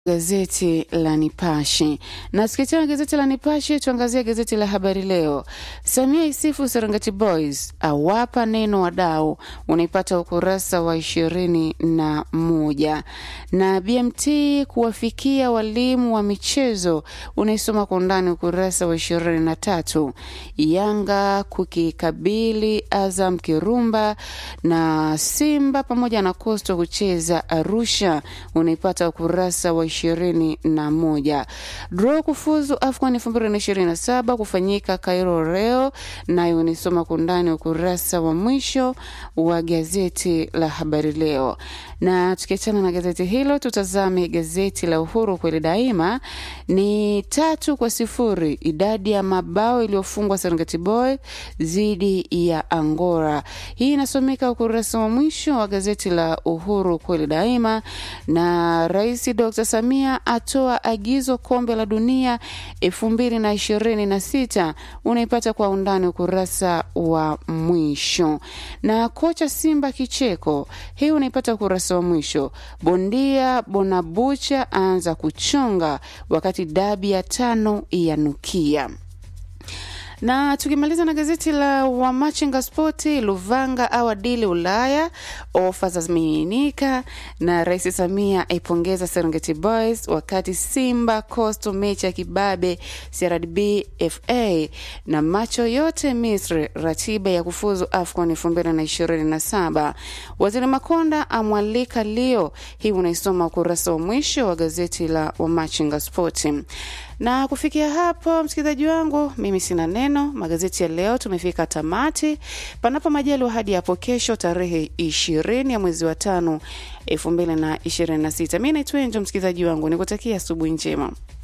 Gazeti la Nipashe na tukiachana gazeti la Nipashe, tuangazie gazeti la Habari Leo. Samia isifu Serengeti Boys, awapa neno wadau, unaipata ukurasa wa ishirini na moja na BMT kuwafikia walimu wa michezo, unaisoma kwa undani ukurasa wa ishirini na tatu Yanga kukikabili Azam Kirumba na Simba pamoja na Coastal kucheza Arusha, unaipata ukurasa wa ishirini na moja. Draw kufuzu AFCON elfu mbili na ishirini na saba kufanyika Cairo leo, nayo unisoma kwa undani ukurasa wa mwisho wa gazeti la Habari Leo. Na tukiachana na gazeti hilo, tutazame gazeti la Uhuru kweli daima. Ni tatu kwa sifuri idadi ya mabao iliyofungwa Serengeti Boy dhidi ya Angora. Hii inasomeka ukurasa wa mwisho wa gazeti la Uhuru kweli daima. Na Rais Dr. Samia atoa agizo kombe la dunia elfu mbili na ishirini na sita unaipata kwa undani ukurasa wa mwisho. Na kocha Simba kicheko, hii unaipata ukurasa wa mwisho. Bondia Bonabucha aanza kuchonga wakati dabi ya tano yanukia na tukimaliza na gazeti la Wamachinga Spoti, Luvanga awadili Ulaya, ofa za zimiminika, na Rais Samia aipongeza Serengeti Boys, wakati Simba Coastal mechi ya kibabe CRDB FA na macho yote Misri, ratiba ya kufuzu AFCON elfu mbili na ishirini na saba. Waziri Makonda amwalika Leo, hii unaisoma ukurasa wa mwisho wa gazeti la Wamachinga Spoti na kufikia hapo, msikilizaji wangu, mimi sina neno. Magazeti ya leo tumefika tamati, panapo majaliwa hadi hapo kesho tarehe ishirini ya mwezi wa tano elfu mbili na ishirini na sita. Mi naitwa Enjo, msikilizaji wangu, nikutakia asubuhi njema.